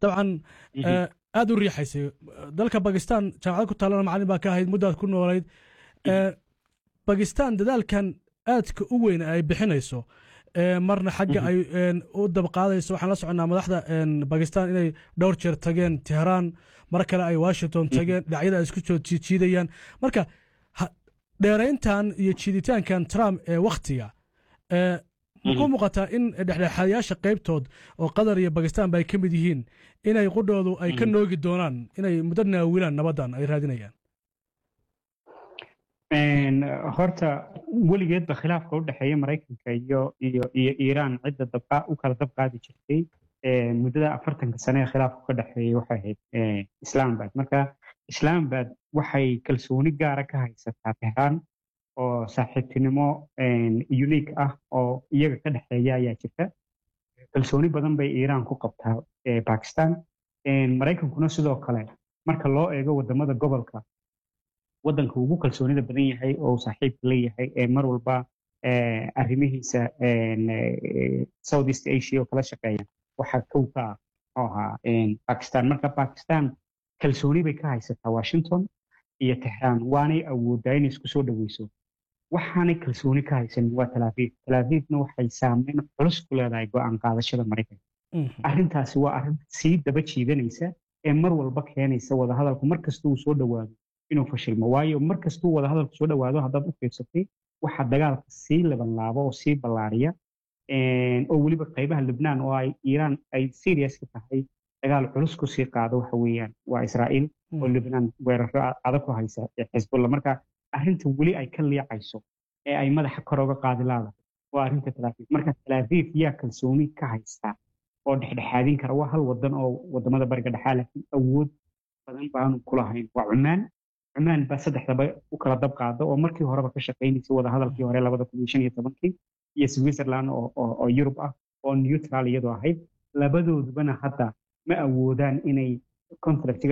dabcan aada u riixaysay dalka bakistan jaamacad ku taalana macalin baa ka ahayd muddaad ku noolayd bakistan dadaalkan aadka u weyn ay bixinayso marna xagga ay u dabqaadayso waxaan la soconnaa madaxda bakistan inay dhowr jeer tageen tehraan mar kale ay washington tageen dhinacyada ay isku soo jiidayaan marka dheerayntan iyo jiiditaankan trump ee wakhtiga muxuu muuqataa in dhexdhexaadayaasha qaybtood oo qatar iyo bakistan ba ay ka mid yihiin inay qudhoodu ay ka noogi doonaan inay muddo naawilaan nabaddan ay raadinayaan horta weligeedba khilaafka u dhexeeya maraykanka iyo iyo iyo iiraan cidda dabqa u kala dabqaadi jirtay muddada afartanka sane ee khilaafku ka dhexeeyay waxay ahayd islaambad marka islaambad waxay kalsooni gaara ka haysataa tehraan oo saaxiibtinimo unique ah oo iyaga ka dhexeeya ayaa jirta kalsooni badan bay iiraan ku qabtaa bakistan maraykankuna sidoo kale marka loo eego wadamada gobolka waddanka ugu kalsoonida badan yahay oo uu saaxiibka leeyahay ee mar walba arrimihiisa south east asia oo kala shaqeeya waxaa kow ka ah oo ahaa bakistan marka bakistan kalsooni bay ka haysataa washington iyo tehraan waanay awoodaa inay isku soo dhoweyso waxaanay kalsooni ka haysan waa talaafiif talaafiifna waxay saameyn culus ku leedahay go-aan qaadashada maraykanka arrintaasi waa arrin sii daba jiidanaysa ee mar walba keenaysa wadahadalku mar kasta uu soo dhowaado inuu fashilmo waayo mar kastuu wadahadalku soo dhowaado haddaad u fiirsatay waxaa dagaalka sii labanlaabo oo sii ballaariya oo weliba qaybaha libnaan oo ay iiraan ay serious ka tahay dagaal culus kusii qaado waxa weeyaan waa israa'iil oo libnaan weeraro adag ku haysa xisbulla marka arrinta weli ay ka liicayso ee ay madaxa kor oga qaadi laadahay waa arrinta talaafiif marka talaafiif yaa kalsooni ka haystaa oo dhexdhexaadin kara waa hal wadan oo wadamada bariga dhexaa laakiin awood badan baanu kulahayn waa cumaan cumaan baa saddexdaba u kala dab qaada oo markii horeba ka shaqaynaysay wadahadalkii hore labada kun iyo shan iyo tobankii iyo switzerland oo yurub ah oo neutral iyadoo ahayd labadoodubana hadda ma awoodaan inay contractiga